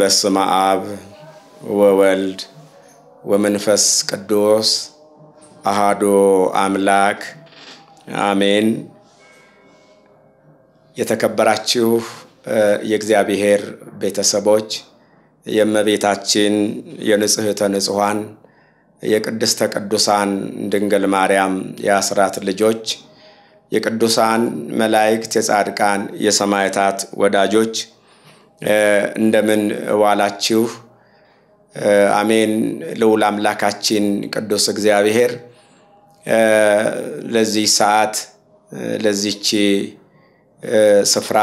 በስመ አብ ወወልድ ወመንፈስ ቅዱስ አሃዶ አምላክ አሜን። የተከበራችሁ የእግዚአብሔር ቤተሰቦች የእመቤታችን የንጽሕተ ንጹሐን የቅድስተ ቅዱሳን ድንግል ማርያም የአስራት ልጆች የቅዱሳን መላእክት የጻድቃን የሰማዕታት ወዳጆች እንደምን ዋላችሁ? አሜን። ልዑል አምላካችን ቅዱስ እግዚአብሔር ለዚህ ሰዓት ለዚች ስፍራ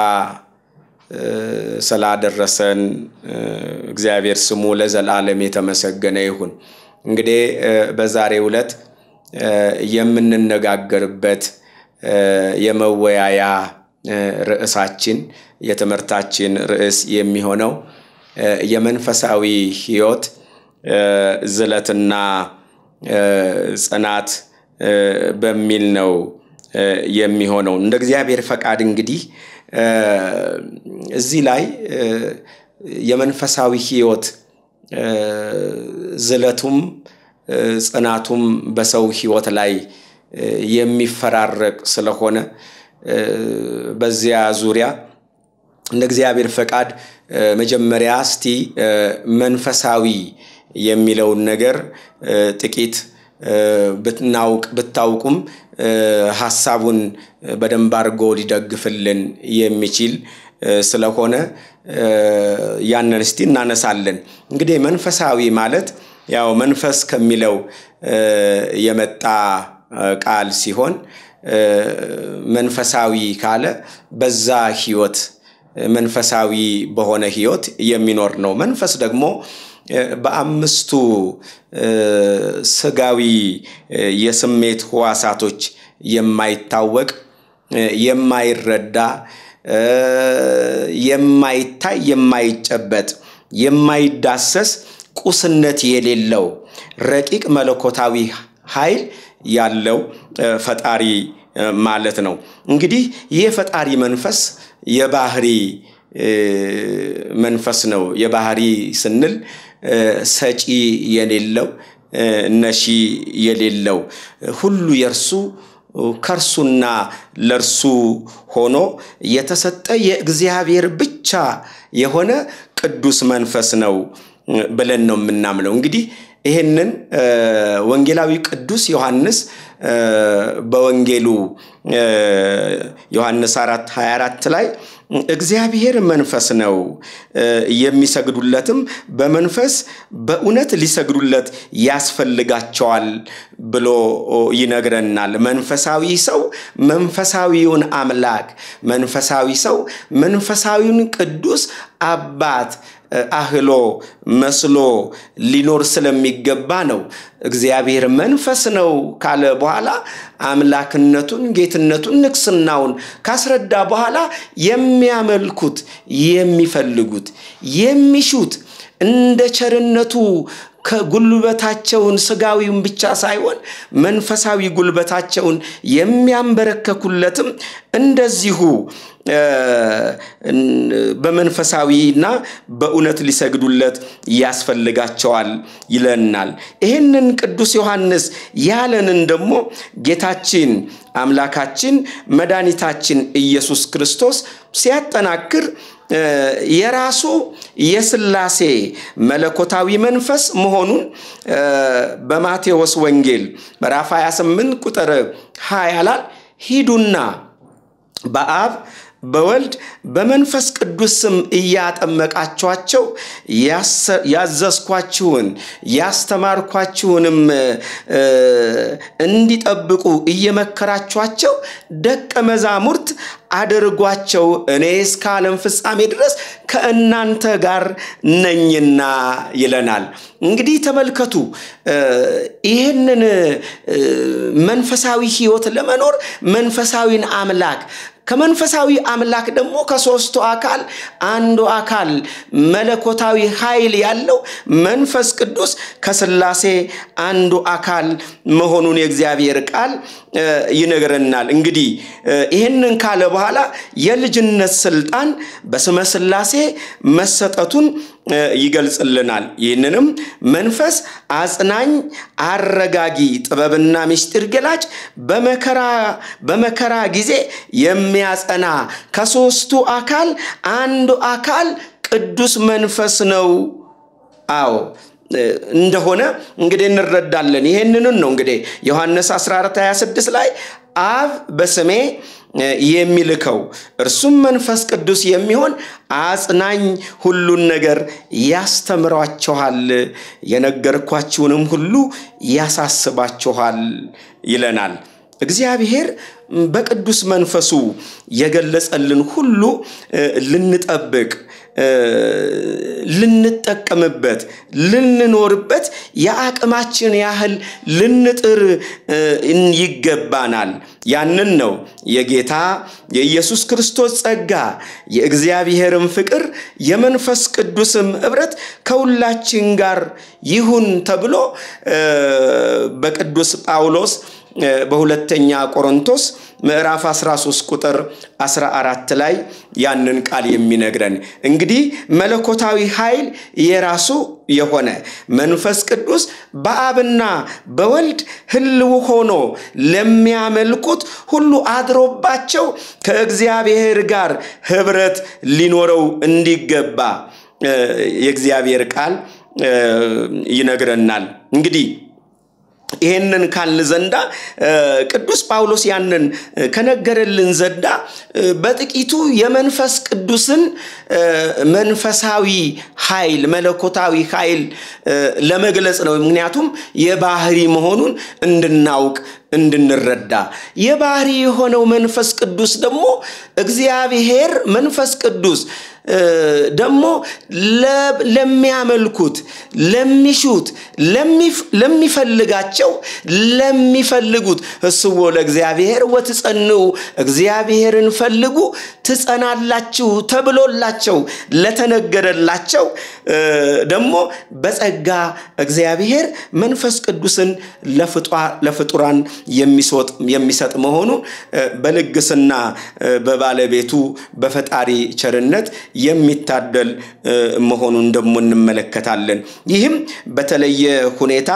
ስላደረሰን እግዚአብሔር ስሙ ለዘላለም የተመሰገነ ይሁን። እንግዲህ በዛሬው ዕለት የምንነጋገርበት የመወያያ ርዕሳችን የትምህርታችን ርዕስ የሚሆነው የመንፈሳዊ ሕይወት ዝለትና ጽናት በሚል ነው የሚሆነው። እንደ እግዚአብሔር ፈቃድ እንግዲህ እዚህ ላይ የመንፈሳዊ ሕይወት ዝለቱም ጽናቱም በሰው ሕይወት ላይ የሚፈራረቅ ስለሆነ በዚያ ዙሪያ እንደ እግዚአብሔር ፈቃድ መጀመሪያ እስቲ መንፈሳዊ የሚለውን ነገር ጥቂት ብናውቅ ብታውቁም ሀሳቡን በደንብ አድርጎ ሊደግፍልን የሚችል ስለሆነ ያንን እስቲ እናነሳለን። እንግዲህ መንፈሳዊ ማለት ያው መንፈስ ከሚለው የመጣ ቃል ሲሆን መንፈሳዊ ካለ በዛ ህይወት መንፈሳዊ በሆነ ህይወት የሚኖር ነው። መንፈስ ደግሞ በአምስቱ ስጋዊ የስሜት ህዋሳቶች የማይታወቅ የማይረዳ የማይታይ የማይጨበጥ የማይዳሰስ ቁስነት የሌለው ረቂቅ መለኮታዊ ኃይል ያለው ፈጣሪ ማለት ነው። እንግዲህ ይህ የፈጣሪ መንፈስ የባህሪ መንፈስ ነው። የባህሪ ስንል ሰጪ የሌለው ነሺ የሌለው ሁሉ የእርሱ ከእርሱና ለእርሱ ሆኖ የተሰጠ የእግዚአብሔር ብቻ የሆነ ቅዱስ መንፈስ ነው ብለን ነው የምናምነው። እንግዲህ ይህንን ወንጌላዊ ቅዱስ ዮሐንስ በወንጌሉ ዮሐንስ 4 24 ላይ እግዚአብሔር መንፈስ ነው፣ የሚሰግዱለትም በመንፈስ በእውነት ሊሰግዱለት ያስፈልጋቸዋል ብሎ ይነግረናል። መንፈሳዊ ሰው መንፈሳዊውን አምላክ መንፈሳዊ ሰው መንፈሳዊውን ቅዱስ አባት አህሎ መስሎ ሊኖር ስለሚገባ ነው። እግዚአብሔር መንፈስ ነው ካለ በኋላ አምላክነቱን፣ ጌትነቱን፣ ንግስናውን ካስረዳ በኋላ የሚያመልኩት፣ የሚፈልጉት፣ የሚሹት እንደ ቸርነቱ ከጉልበታቸውን ስጋዊውን ብቻ ሳይሆን መንፈሳዊ ጉልበታቸውን የሚያንበረከኩለትም እንደዚሁ በመንፈሳዊና በእውነት ሊሰግዱለት ያስፈልጋቸዋል ይለናል። ይህንን ቅዱስ ዮሐንስ ያለንን ደግሞ ጌታችን አምላካችን መድኃኒታችን ኢየሱስ ክርስቶስ ሲያጠናክር የራሱ የስላሴ መለኮታዊ መንፈስ መሆኑን በማቴዎስ ወንጌል ምዕራፍ 28 ቁጥር 20 ላይ ሂዱና በአብ በወልድ በመንፈስ ቅዱስ ስም እያጠመቃችኋቸው ያዘዝኳችሁን ያስተማርኳችሁንም እንዲጠብቁ እየመከራችኋቸው ደቀ መዛሙርት አድርጓቸው እኔ እስከ ዓለም ፍጻሜ ድረስ ከእናንተ ጋር ነኝና ይለናል። እንግዲህ ተመልከቱ፣ ይህንን መንፈሳዊ ሕይወት ለመኖር መንፈሳዊን አምላክ ከመንፈሳዊ አምላክ ደግሞ ከሦስቱ አካል አንዱ አካል መለኮታዊ ኃይል ያለው መንፈስ ቅዱስ ከስላሴ አንዱ አካል መሆኑን የእግዚአብሔር ቃል ይነግረናል። እንግዲህ ይህንን ካለ በኋላ የልጅነት ስልጣን በስመ ሥላሴ መሰጠቱን ይገልጽልናል። ይህንንም መንፈስ አጽናኝ፣ አረጋጊ፣ ጥበብና ምስጢር ገላጭ፣ በመከራ ጊዜ የሚያጸና ከሦስቱ አካል አንዱ አካል ቅዱስ መንፈስ ነው። አዎ እንደሆነ እንግዲህ እንረዳለን። ይህንንን ነው እንግዲህ ዮሐንስ 14 26 ላይ አብ በስሜ የሚልከው እርሱም መንፈስ ቅዱስ የሚሆን አጽናኝ ሁሉን ነገር ያስተምሯችኋል፣ የነገርኳችሁንም ሁሉ ያሳስባችኋል ይለናል። እግዚአብሔር በቅዱስ መንፈሱ የገለጸልን ሁሉ ልንጠብቅ ልንጠቀምበት ልንኖርበት የአቅማችን ያህል ልንጥር ይገባናል። ያንን ነው የጌታ የኢየሱስ ክርስቶስ ጸጋ የእግዚአብሔርም ፍቅር የመንፈስ ቅዱስም ኅብረት ከሁላችን ጋር ይሁን ተብሎ በቅዱስ ጳውሎስ በሁለተኛ ቆሮንቶስ ምዕራፍ 13 ቁጥር 14 ላይ ያንን ቃል የሚነግረን እንግዲህ መለኮታዊ ኃይል የራሱ የሆነ መንፈስ ቅዱስ በአብና በወልድ ሕልው ሆኖ ለሚያመልኩት ሁሉ አድሮባቸው ከእግዚአብሔር ጋር ኅብረት ሊኖረው እንዲገባ የእግዚአብሔር ቃል ይነግረናል። እንግዲህ ይሄንን ካልን ዘንዳ ቅዱስ ጳውሎስ ያንን ከነገረልን ዘንዳ በጥቂቱ የመንፈስ ቅዱስን መንፈሳዊ ኃይል መለኮታዊ ኃይል ለመግለጽ ነው። ምክንያቱም የባህሪ መሆኑን እንድናውቅ እንድንረዳ የባህሪ የሆነው መንፈስ ቅዱስ ደግሞ እግዚአብሔር መንፈስ ቅዱስ ደግሞ ለሚያመልኩት፣ ለሚሹት፣ ለሚፈልጋቸው ለሚፈልጉት እስዎ ለእግዚአብሔር ወትጸንዑ እግዚአብሔርን ፈልጉ ትጸናላችሁ ተብሎላቸው ለተነገረላቸው ደግሞ በጸጋ እግዚአብሔር መንፈስ ቅዱስን ለፍጡራን የሚሰጥ መሆኑን በልግስና በባለቤቱ በፈጣሪ ቸርነት የሚታደል መሆኑን ደግሞ እንመለከታለን። ይህም በተለየ ሁኔታ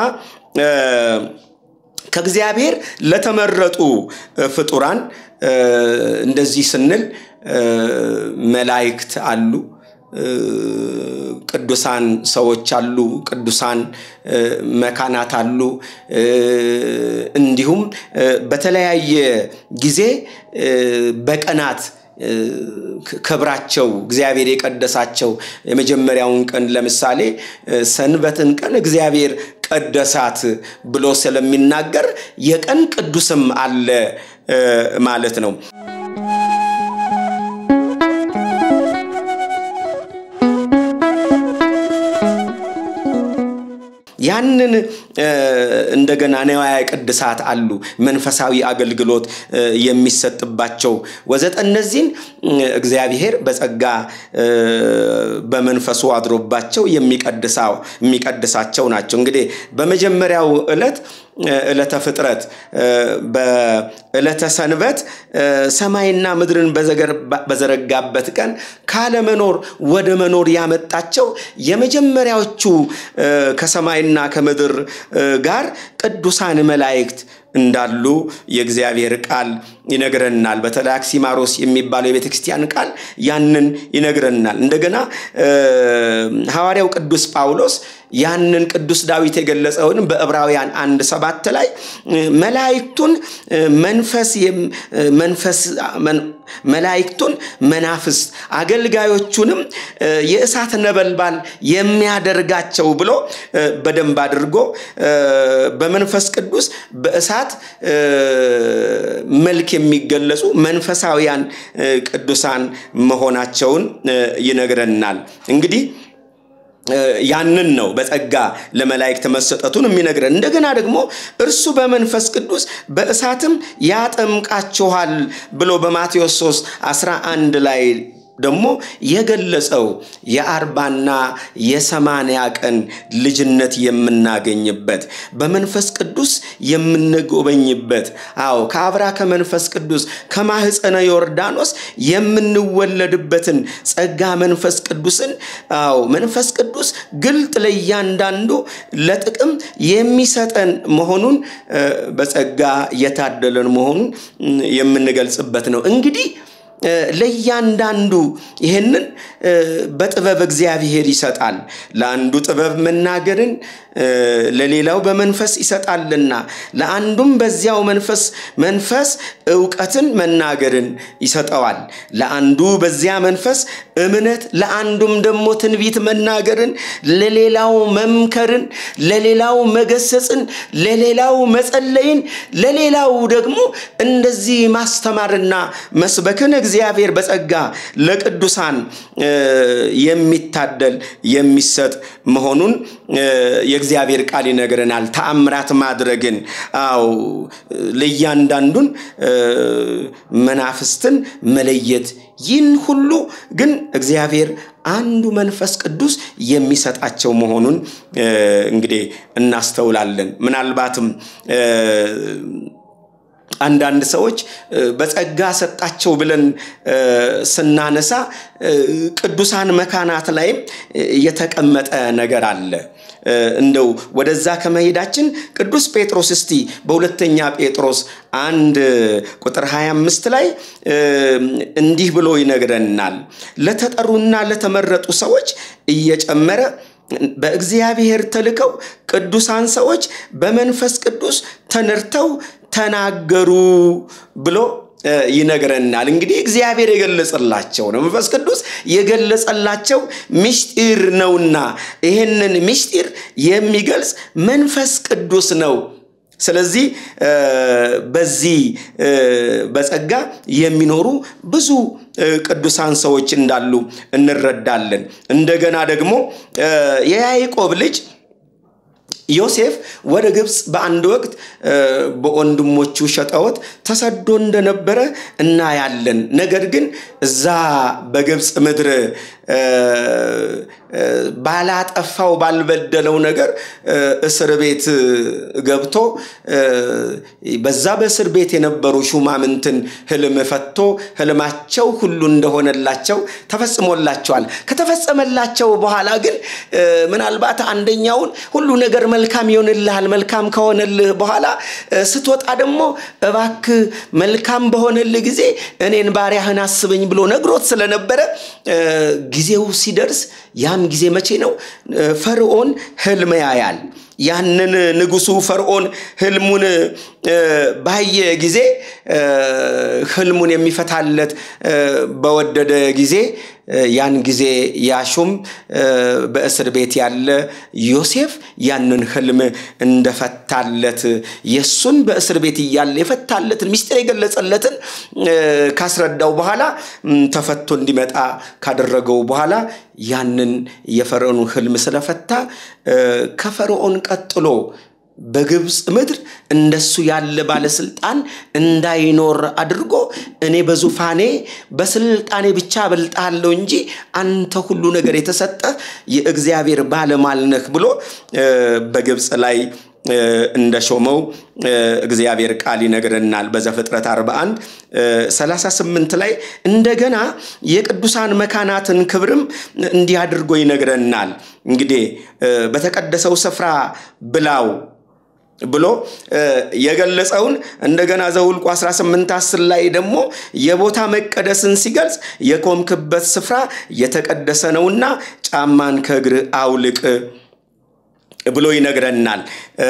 ከእግዚአብሔር ለተመረጡ ፍጡራን እንደዚህ ስንል መላእክት አሉ፣ ቅዱሳን ሰዎች አሉ፣ ቅዱሳን መካናት አሉ። እንዲሁም በተለያየ ጊዜ በቀናት ክብራቸው እግዚአብሔር የቀደሳቸው የመጀመሪያውን ቀን ለምሳሌ ሰንበትን ቀን እግዚአብሔር ቀደሳት ብሎ ስለሚናገር የቀን ቅዱስም አለ ማለት ነው። ያንን እንደገና ነዋያ ቅድሳት አሉ መንፈሳዊ አገልግሎት የሚሰጥባቸው ወዘተ እነዚህን እግዚአብሔር በጸጋ በመንፈሱ አድሮባቸው የሚቀድሳቸው ናቸው። እንግዲህ በመጀመሪያው ዕለት ዕለተ ፍጥረት በዕለተ ሰንበት ሰማይና ምድርን በዘረጋበት ቀን ካለመኖር ወደ መኖር ያመጣቸው የመጀመሪያዎቹ ከሰማይና ከምድር ጋር ቅዱሳን መላእክት እንዳሉ የእግዚአብሔር ቃል ይነግረናል። በተለይ አክሲማሮስ የሚባለው የቤተ ክርስቲያን ቃል ያንን ይነግረናል። እንደገና ሐዋርያው ቅዱስ ጳውሎስ ያንን ቅዱስ ዳዊት የገለጸውንም በዕብራውያን አንድ ሰባት ላይ መላእክቱን መንፈስ መንፈስ መላእክቱን መናፍስት አገልጋዮቹንም የእሳት ነበልባል የሚያደርጋቸው ብሎ በደንብ አድርጎ በመንፈስ ቅዱስ በእሳት መልክ የሚገለጹ መንፈሳዊያን ቅዱሳን መሆናቸውን ይነግረናል። እንግዲህ ያንን ነው በጸጋ ለመላእክት መሰጠቱን የሚነግረን። እንደገና ደግሞ እርሱ በመንፈስ ቅዱስ በእሳትም ያጠምቃችኋል ብሎ በማቴዎስ 3 11 ላይ ደግሞ የገለጸው የአርባና የሰማንያ ቀን ልጅነት የምናገኝበት በመንፈስ ቅዱስ የምንጎበኝበት አዎ ከአብራ ከመንፈስ ቅዱስ ከማህፀነ ዮርዳኖስ የምንወለድበትን ጸጋ መንፈስ ቅዱስን አዎ መንፈስ ቅዱስ ግልጥ ለእያንዳንዱ ለጥቅም የሚሰጠን መሆኑን በጸጋ የታደለን መሆኑን የምንገልጽበት ነው እንግዲህ ለእያንዳንዱ ይህንን በጥበብ እግዚአብሔር ይሰጣል። ለአንዱ ጥበብ መናገርን ለሌላው በመንፈስ ይሰጣልና ለአንዱም በዚያው መንፈስ መንፈስ እውቀትን መናገርን ይሰጠዋል። ለአንዱ በዚያ መንፈስ እምነት፣ ለአንዱም ደግሞ ትንቢት መናገርን፣ ለሌላው መምከርን፣ ለሌላው መገሰጽን፣ ለሌላው መጸለይን፣ ለሌላው ደግሞ እንደዚህ ማስተማርና መስበክን እግዚአብሔር በጸጋ ለቅዱሳን የሚታደል የሚሰጥ መሆኑን የእግዚአብሔር ቃል ይነግረናል። ተአምራት ማድረግን አው ለእያንዳንዱን መናፍስትን መለየት ይህን ሁሉ ግን እግዚአብሔር አንዱ መንፈስ ቅዱስ የሚሰጣቸው መሆኑን እንግዲህ እናስተውላለን። ምናልባትም አንዳንድ ሰዎች በጸጋ ሰጣቸው ብለን ስናነሳ ቅዱሳን መካናት ላይም የተቀመጠ ነገር አለ። እንደው ወደዛ ከመሄዳችን ቅዱስ ጴጥሮስ እስቲ በሁለተኛ ጴጥሮስ አንድ ቁጥር 25 ላይ እንዲህ ብሎ ይነግረናል። ለተጠሩና ለተመረጡ ሰዎች እየጨመረ በእግዚአብሔር ተልከው ቅዱሳን ሰዎች በመንፈስ ቅዱስ ተነድተው ተናገሩ ብሎ ይነግረናል። እንግዲህ እግዚአብሔር የገለጸላቸው ነው። መንፈስ ቅዱስ የገለጸላቸው ምስጢር ነውና ይህንን ምስጢር የሚገልጽ መንፈስ ቅዱስ ነው። ስለዚህ በዚህ በጸጋ የሚኖሩ ብዙ ቅዱሳን ሰዎች እንዳሉ እንረዳለን። እንደገና ደግሞ የያዕቆብ ልጅ ዮሴፍ ወደ ግብፅ በአንድ ወቅት በወንድሞቹ ሸጠወት ተሰዶ እንደነበረ እናያለን። ነገር ግን እዛ በግብፅ ምድር ባላጠፋው ባልበደለው ነገር እስር ቤት ገብቶ በዛ በእስር ቤት የነበሩ ሹማምንትን ህልም ፈቶ ህልማቸው ሁሉ እንደሆነላቸው ተፈጽሞላቸዋል። ከተፈጸመላቸው በኋላ ግን ምናልባት አንደኛውን ሁሉ ነገር መልካም ይሆንልሃል፣ መልካም ከሆነልህ በኋላ ስትወጣ ደግሞ እባክህ መልካም በሆነልህ ጊዜ እኔን ባሪያህን አስበኝ ብሎ ነግሮት ስለነበረ ጊዜው ሲደርስ ያም ጊዜ መቼ ነው? ፈርዖን ህልም ያያል። ያንን ንጉሱ ፈርዖን ህልሙን ባየ ጊዜ ህልሙን የሚፈታለት በወደደ ጊዜ ያን ጊዜ ያሹም በእስር ቤት ያለ ዮሴፍ ያንን ህልም እንደፈታለት የእሱን በእስር ቤት እያለ የፈታለትን ሚስጥር የገለጸለትን ካስረዳው በኋላ ተፈቶ እንዲመጣ ካደረገው በኋላ ያንን የፈርዖኑ ህልም ስለፈታ ከፈርዖን ቀጥሎ በግብፅ ምድር እንደሱ ያለ ባለስልጣን እንዳይኖር አድርጎ እኔ በዙፋኔ በስልጣኔ ብቻ በልጣለሁ እንጂ አንተ ሁሉ ነገር የተሰጠህ የእግዚአብሔር ባለሟል ነህ ብሎ በግብፅ ላይ እንደሾመው እግዚአብሔር ቃል ይነግረናል። በዘፍጥረት 41 38 ላይ እንደገና የቅዱሳን መካናትን ክብርም እንዲህ አድርጎ ይነግረናል። እንግዲህ በተቀደሰው ስፍራ ብላው ብሎ የገለጸውን እንደገና ዘውልቁ 18 10 ላይ ደግሞ የቦታ መቀደስን ሲገልጽ የቆምክበት ስፍራ የተቀደሰ ነውና ጫማን ከእግር አውልቅ ብሎ ይነግረናል።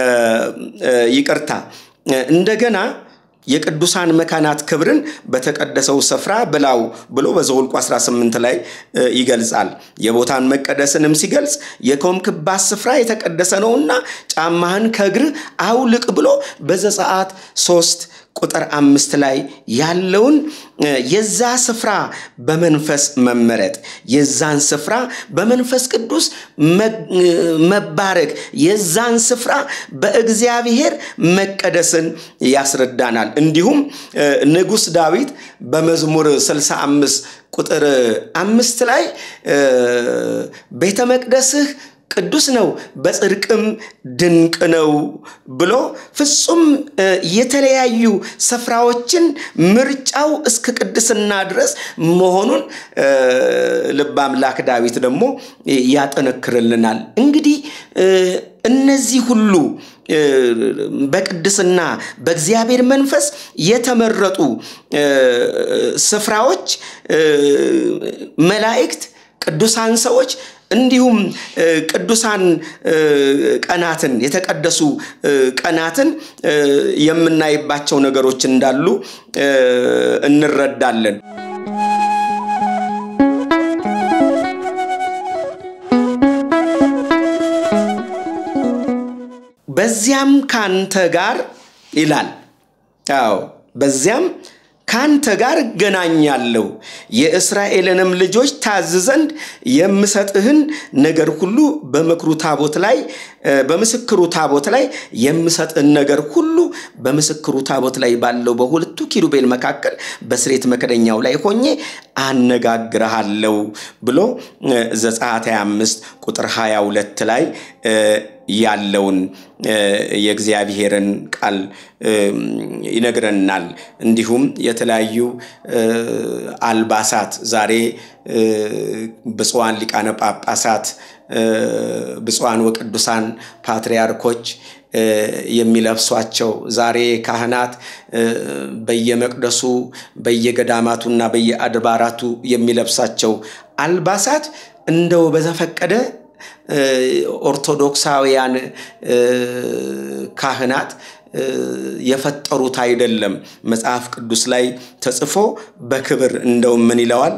ይቅርታ እንደገና የቅዱሳን መካናት ክብርን በተቀደሰው ስፍራ ብላው ብሎ በዘኍልቍ 18 ላይ ይገልጻል። የቦታን መቀደስንም ሲገልጽ የቆምክባት ስፍራ የተቀደሰ ነውና ጫማህን ከእግር አውልቅ ብሎ በዘጸአት 3 ቁጥር አምስት ላይ ያለውን የዛ ስፍራ በመንፈስ መመረጥ የዛን ስፍራ በመንፈስ ቅዱስ መባረክ የዛን ስፍራ በእግዚአብሔር መቀደስን ያስረዳናል። እንዲሁም ንጉሥ ዳዊት በመዝሙር 65 ቁጥር አምስት ላይ ቤተ መቅደስህ ቅዱስ ነው በጽድቅም ድንቅ ነው ብሎ ፍጹም የተለያዩ ስፍራዎችን ምርጫው እስከ ቅድስና ድረስ መሆኑን ልበ አምላክ ዳዊት ደግሞ ያጠነክርልናል። እንግዲህ እነዚህ ሁሉ በቅድስና በእግዚአብሔር መንፈስ የተመረጡ ስፍራዎች መላእክት፣ ቅዱሳን ሰዎች እንዲሁም ቅዱሳን ቀናትን የተቀደሱ ቀናትን የምናይባቸው ነገሮች እንዳሉ እንረዳለን። በዚያም ካንተ ጋር ይላል። አዎ በዚያም ካንተ ጋር እገናኛለሁ የእስራኤልንም ልጆች ታዝ ዘንድ የምሰጥህን ነገር ሁሉ በምክሩ ታቦት ላይ በምስክሩ ታቦት ላይ የምሰጥህን ነገር ሁሉ በምስክሩ ታቦት ላይ ባለው በሁለቱ ኪሩቤል መካከል በስሬት መክደኛው ላይ ሆኜ አነጋግረሃለሁ ብሎ ዘጸአት 25 ቁጥር 22 ላይ ያለውን የእግዚአብሔርን ቃል ይነግረናል። እንዲሁም የተለያዩ አልባሳት ዛሬ ብፁዓን ሊቃነ ጳጳሳት፣ ብፁዓን ወቅዱሳን ፓትርያርኮች የሚለብሷቸው ዛሬ ካህናት በየመቅደሱ በየገዳማቱና በየአድባራቱ የሚለብሳቸው አልባሳት እንደው በዘፈቀደ ኦርቶዶክሳውያን ካህናት የፈጠሩት አይደለም። መጽሐፍ ቅዱስ ላይ ተጽፎ በክብር እንደውም ምን ይለዋል?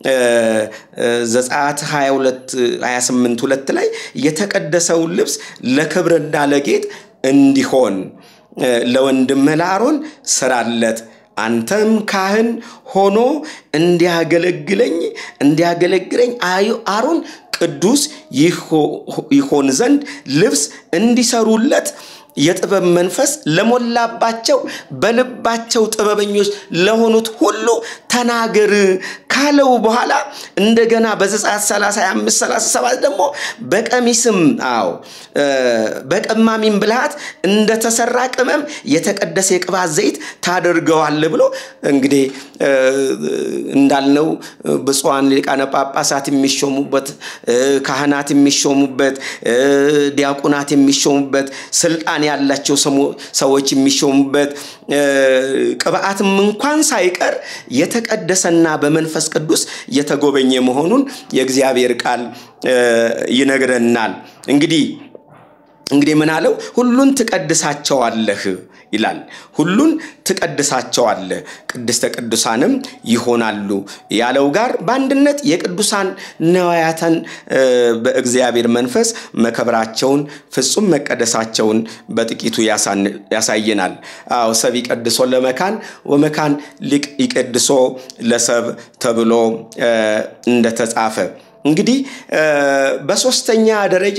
ዘጸአት 22 28 ሁለት ላይ የተቀደሰውን ልብስ ለክብርና ለጌጥ እንዲሆን ለወንድምህ ለአሮን ስራለት አንተም ካህን ሆኖ እንዲያገለግለኝ እንዲያገለግለኝ አሮን ቅዱስ ይሆን ዘንድ ልብስ እንዲሰሩለት የጥበብ መንፈስ ለሞላባቸው በልባቸው ጥበበኞች ለሆኑት ሁሉ ተናገር ካለው በኋላ እንደገና በዘጸአት 35 37 ደግሞ በቀሚስም አዎ በቀማሚም ብልሃት እንደተሰራ ቅመም የተቀደሰ የቅባት ዘይት ታደርገዋል ብሎ እንግዲህ እንዳልነው ብፁዓን ሊቃነ ጳጳሳት የሚሾሙበት ካህናት የሚሾሙበት ዲያቆናት የሚሾሙበት ስልጣን ያላቸው ሰዎች የሚሾሙበት ቅብአትም እንኳን ሳይቀር የተቀደሰና በመንፈስ ቅዱስ የተጎበኘ መሆኑን የእግዚአብሔር ቃል ይነግረናል። እንግዲህ እንግዲህ ምን አለው? ሁሉን ትቀድሳቸዋለህ ይላል። ሁሉን ትቀድሳቸዋለህ፣ ቅድስተ ቅዱሳንም ይሆናሉ ያለው ጋር በአንድነት የቅዱሳን ነዋያተን በእግዚአብሔር መንፈስ መከብራቸውን ፍጹም መቀደሳቸውን በጥቂቱ ያሳየናል። አዎ ሰብ ይቀድሶ ለመካን ወመካን ሊቅ ይቀድሶ ለሰብ ተብሎ እንደተጻፈ እንግዲህ በሶስተኛ ደረጃ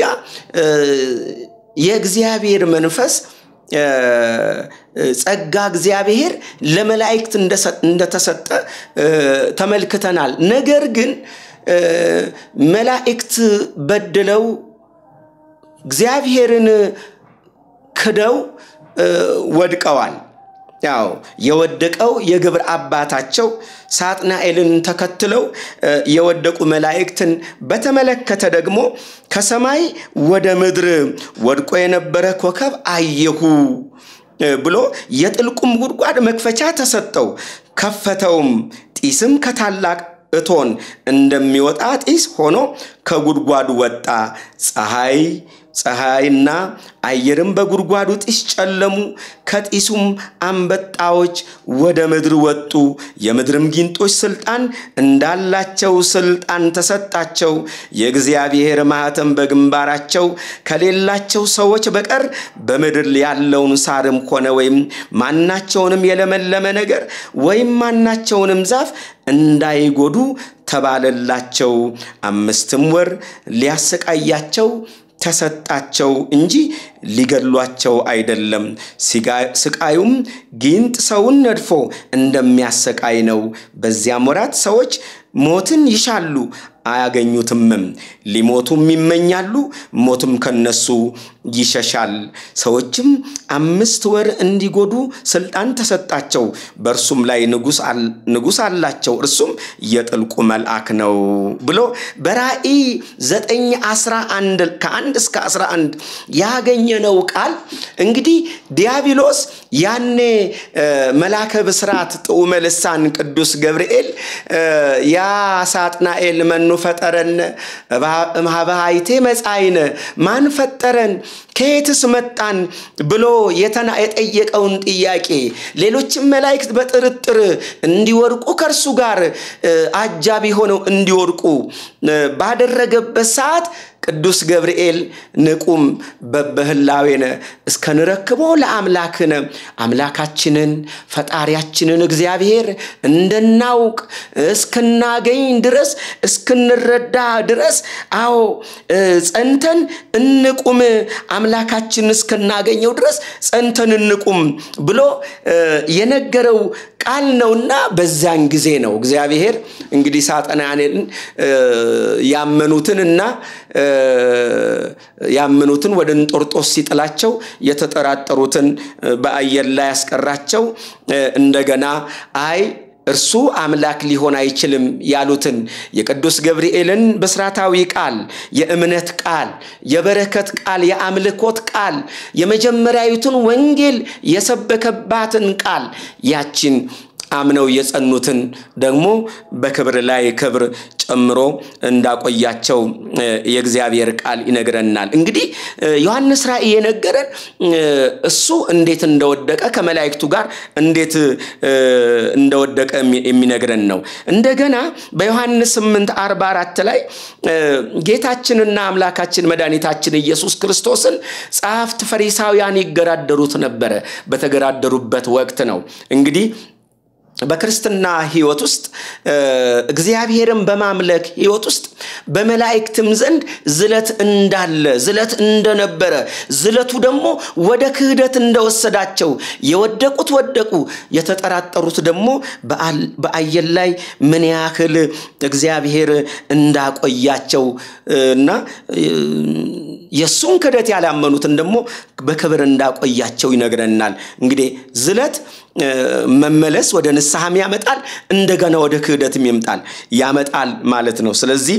የእግዚአብሔር መንፈስ ጸጋ እግዚአብሔር ለመላእክት እንደተሰጠ ተመልክተናል። ነገር ግን መላእክት በድለው እግዚአብሔርን ክደው ወድቀዋል። ያው የወደቀው የግብር አባታቸው ሳጥናኤልን ተከትለው የወደቁ መላእክትን በተመለከተ ደግሞ ከሰማይ ወደ ምድር ወድቆ የነበረ ኮከብ አየሁ ብሎ የጥልቁም ጉድጓድ መክፈቻ ተሰጠው፣ ከፈተውም። ጢስም ከታላቅ እቶን እንደሚወጣ ጢስ ሆኖ ከጉድጓዱ ወጣ። ፀሐይ፣ ፀሐይና አየርም በጉድጓዱ ጢስ ጨለሙ። ከጢሱም አንበጣዎች ወደ ምድር ወጡ። የምድርም ጊንጦች ስልጣን እንዳላቸው ስልጣን ተሰጣቸው። የእግዚአብሔር ማኅተም በግንባራቸው ከሌላቸው ሰዎች በቀር በምድር ያለውን ሳርም ሆነ ወይም ማናቸውንም የለመለመ ነገር ወይም ማናቸውንም ዛፍ እንዳይጎዱ ተባለላቸው። አምስትም ወር ሊያሰቃያቸው ተሰጣቸው እንጂ ሊገድሏቸው አይደለም። ስቃዩም ጊንጥ ሰውን ነድፎ እንደሚያሰቃይ ነው። በዚያም ወራት ሰዎች ሞትን ይሻሉ አያገኙትምም። ሊሞቱም ይመኛሉ፣ ሞትም ከነሱ ይሸሻል። ሰዎችም አምስት ወር እንዲጎዱ ስልጣን ተሰጣቸው። በእርሱም ላይ ንጉሥ አላቸው፣ እርሱም የጥልቁ መልአክ ነው ብሎ በራእይ ዘጠኝ አስራ አንድ ከአንድ እስከ አስራ አንድ ያገኘነው ቃል እንግዲህ ዲያብሎስ ያኔ መላከ ብስራት ጥዑመ ልሳን ቅዱስ ገብርኤል ያ ሳጥናኤል መኑ ፈጠረነ እምኀበ ኃይቴ መጻእይነ ማን ፈጠረን ከየትስ መጣን ብሎ የጠየቀውን ጥያቄ ሌሎችም መላእክት በጥርጥር እንዲወድቁ ከእርሱ ጋር አጃቢ ሆነው እንዲወድቁ ባደረገበት ሰዓት ቅዱስ ገብርኤል ንቁም በበህላዌነ እስከንረክቦ ለአምላክነ አምላካችንን ፈጣሪያችንን እግዚአብሔር እንድናውቅ እስክናገኝ ድረስ እስክንረዳ ድረስ አዎ ጸንተን እንቁም አምላካችን እስክናገኘው ድረስ ጸንተን እንቁም ብሎ የነገረው ቃል ነውና በዛን ጊዜ ነው እግዚአብሔር እንግዲህ ሳጠናያንን ያመኑትንና ያመኑትን ወደ እንጦርጦስ ሲጥላቸው የተጠራጠሩትን በአየር ላይ ያስቀራቸው እንደገና አይ እርሱ አምላክ ሊሆን አይችልም ያሉትን የቅዱስ ገብርኤልን ብስራታዊ ቃል፣ የእምነት ቃል፣ የበረከት ቃል፣ የአምልኮት ቃል፣ የመጀመሪያዊቱን ወንጌል የሰበከባትን ቃል ያችን አምነው የጸኑትን ደግሞ በክብር ላይ ክብር ጨምሮ እንዳቆያቸው የእግዚአብሔር ቃል ይነግረናል። እንግዲህ ዮሐንስ ራእይ የነገረን እሱ እንዴት እንደወደቀ ከመላእክቱ ጋር እንዴት እንደወደቀ የሚነግረን ነው። እንደገና በዮሐንስ 8 44 ላይ ጌታችንና አምላካችን መድኃኒታችን ኢየሱስ ክርስቶስን ጸሐፍት ፈሪሳውያን ይገዳደሩት ነበረ። በተገዳደሩበት ወቅት ነው እንግዲህ በክርስትና ህይወት ውስጥ እግዚአብሔርን በማምለክ ህይወት ውስጥ በመላእክትም ዘንድ ዝለት እንዳለ ዝለት እንደነበረ ዝለቱ ደግሞ ወደ ክህደት እንደወሰዳቸው የወደቁት ወደቁ፣ የተጠራጠሩት ደግሞ በአየር ላይ ምን ያህል እግዚአብሔር እንዳቆያቸው እና የእሱን ክህደት ያላመኑትን ደግሞ በክብር እንዳቆያቸው ይነግረናል። እንግዲህ ዝለት መመለስ ወደ ንስሐም ያመጣል፣ እንደገና ወደ ክህደትም ይምጣል ያመጣል ማለት ነው። ስለዚህ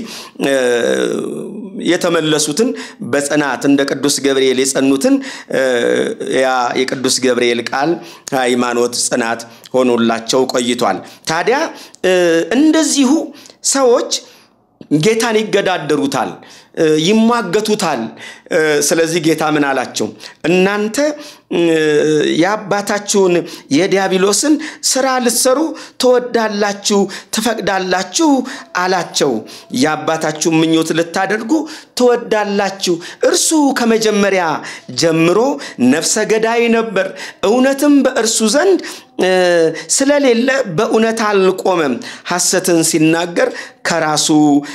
የተመለሱትን በጽናት እንደ ቅዱስ ገብርኤል የጸኑትን ያ የቅዱስ ገብርኤል ቃል ሃይማኖት ጽናት ሆኖላቸው ቆይቷል። ታዲያ እንደዚሁ ሰዎች ጌታን ይገዳደሩታል፣ ይሟገቱታል። ስለዚህ ጌታ ምን አላቸው? እናንተ የአባታችሁን የዲያብሎስን ስራ ልትሰሩ ትወዳላችሁ፣ ትፈቅዳላችሁ አላቸው። የአባታችሁን ምኞት ልታደርጉ ትወዳላችሁ። እርሱ ከመጀመሪያ ጀምሮ ነፍሰ ገዳይ ነበር፣ እውነትም በእርሱ ዘንድ ስለሌለ በእውነት አልቆመም። ሐሰትን ሲናገር ከራሱ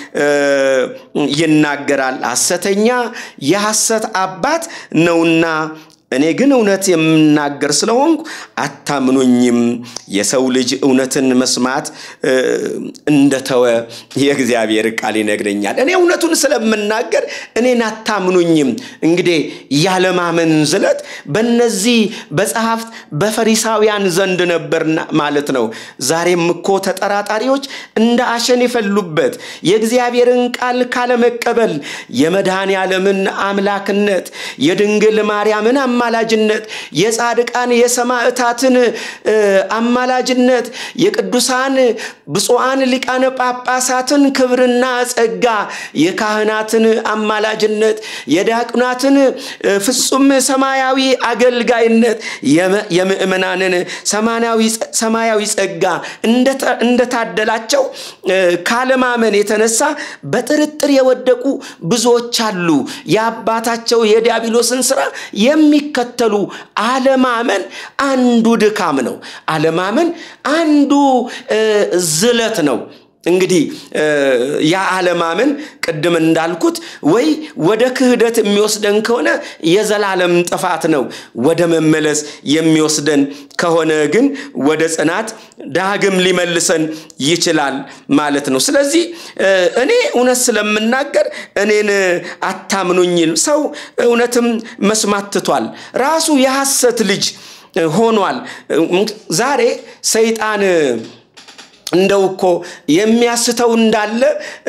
ይናገራል፣ ሐሰተኛ የሐሰት አባት ነውና እኔ ግን እውነት የምናገር ስለሆንኩ አታምኑኝም። የሰው ልጅ እውነትን መስማት እንደተወ የእግዚአብሔር ቃል ይነግረኛል። እኔ እውነቱን ስለምናገር እኔን አታምኑኝም። እንግዲህ ያለማመን ዝለት በእነዚህ በጸሐፍት በፈሪሳውያን ዘንድ ነበር ማለት ነው። ዛሬም እኮ ተጠራጣሪዎች እንደ አሸን የፈሉበት የእግዚአብሔርን ቃል ካለመቀበል የመድኃኔ ዓለምን አምላክነት የድንግል ማርያምን አማላጅነት የጻድቃን የሰማዕታትን አማላጅነት የቅዱሳን ብፁዓን ሊቃነ ጳጳሳትን ክብርና ጸጋ የካህናትን አማላጅነት የዲያቆናትን ፍጹም ሰማያዊ አገልጋይነት የምእመናንን ሰማያዊ ጸጋ እንደታደላቸው ካለማመን የተነሳ በጥርጥር የወደቁ ብዙዎች አሉ። የአባታቸው የዲያብሎስን ስራ የሚከተሉ አለማመን አንዱ ድካም ነው። አለማመን አንዱ ዝለት ነው። እንግዲህ ያ አለማመን ቅድም እንዳልኩት ወይ ወደ ክህደት የሚወስደን ከሆነ የዘላለም ጥፋት ነው። ወደ መመለስ የሚወስደን ከሆነ ግን ወደ ጽናት ዳግም ሊመልሰን ይችላል ማለት ነው። ስለዚህ እኔ እውነት ስለምናገር እኔን አታምኑኝ። ሰው እውነትም መስማት ትቷል። ራሱ የሐሰት ልጅ ሆኗል። ዛሬ ሰይጣን እንደው እኮ የሚያስተው እንዳለ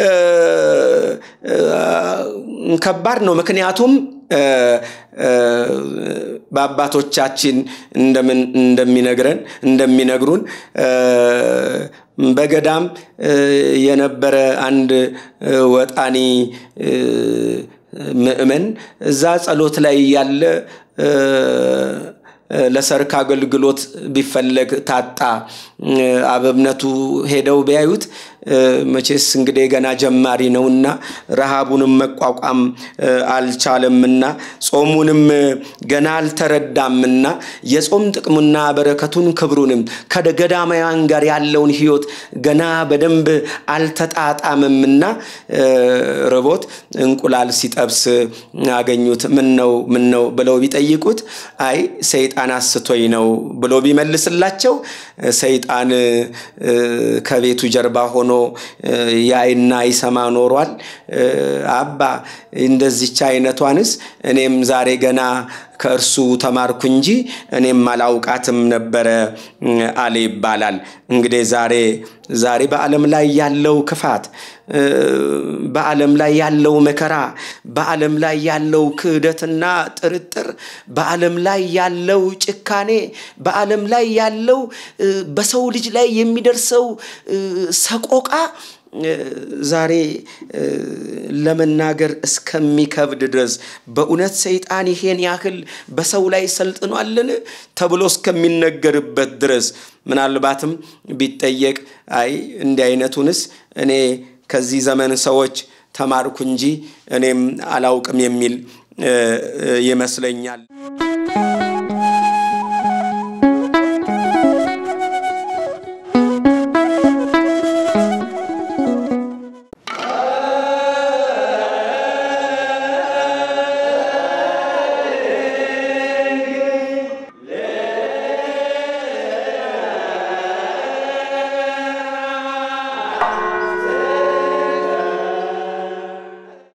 ከባድ ነው። ምክንያቱም በአባቶቻችን እንደሚነግረን እንደሚነግሩን በገዳም የነበረ አንድ ወጣኒ ምእመን እዛ ጸሎት ላይ ያለ ለሰርክ አገልግሎት ቢፈለግ ታጣ። አበብነቱ ሄደው ቢያዩት መቼስ እንግዲህ ገና ጀማሪ ነውና ረሃቡንም መቋቋም አልቻለምና ጾሙንም ገና አልተረዳምና የጾም ጥቅሙና በረከቱን ክብሩንም ከገዳማውያን ጋር ያለውን ሕይወት ገና በደንብ አልተጣጣምምና ርቦት እንቁላል ሲጠብስ አገኙት። ምን ነው ምን ነው ብለው ቢጠይቁት አይ ሰይጣን አስቶኝ ነው ብሎ ቢመልስላቸው ሰይጣን ከቤቱ ጀርባ ሆኖ ያይና ይሰማ ኖሯል። አባ እንደዚች አይነቷንስ እኔም ዛሬ ገና ከእርሱ ተማርኩ እንጂ እኔም አላውቃትም ነበረ አለ ይባላል። እንግዲህ ዛሬ ዛሬ በዓለም ላይ ያለው ክፋት፣ በዓለም ላይ ያለው መከራ፣ በዓለም ላይ ያለው ክህደትና ጥርጥር፣ በዓለም ላይ ያለው ጭካኔ፣ በዓለም ላይ ያለው በሰው ልጅ ላይ የሚደርሰው ሰቆቃ ዛሬ ለመናገር እስከሚከብድ ድረስ በእውነት ሰይጣን ይሄን ያህል በሰው ላይ ሰልጥኗልን ተብሎ እስከሚነገርበት ድረስ ምናልባትም ቢጠየቅ አይ እንዲህ አይነቱንስ እኔ ከዚህ ዘመን ሰዎች ተማርኩ እንጂ እኔም አላውቅም የሚል ይመስለኛል።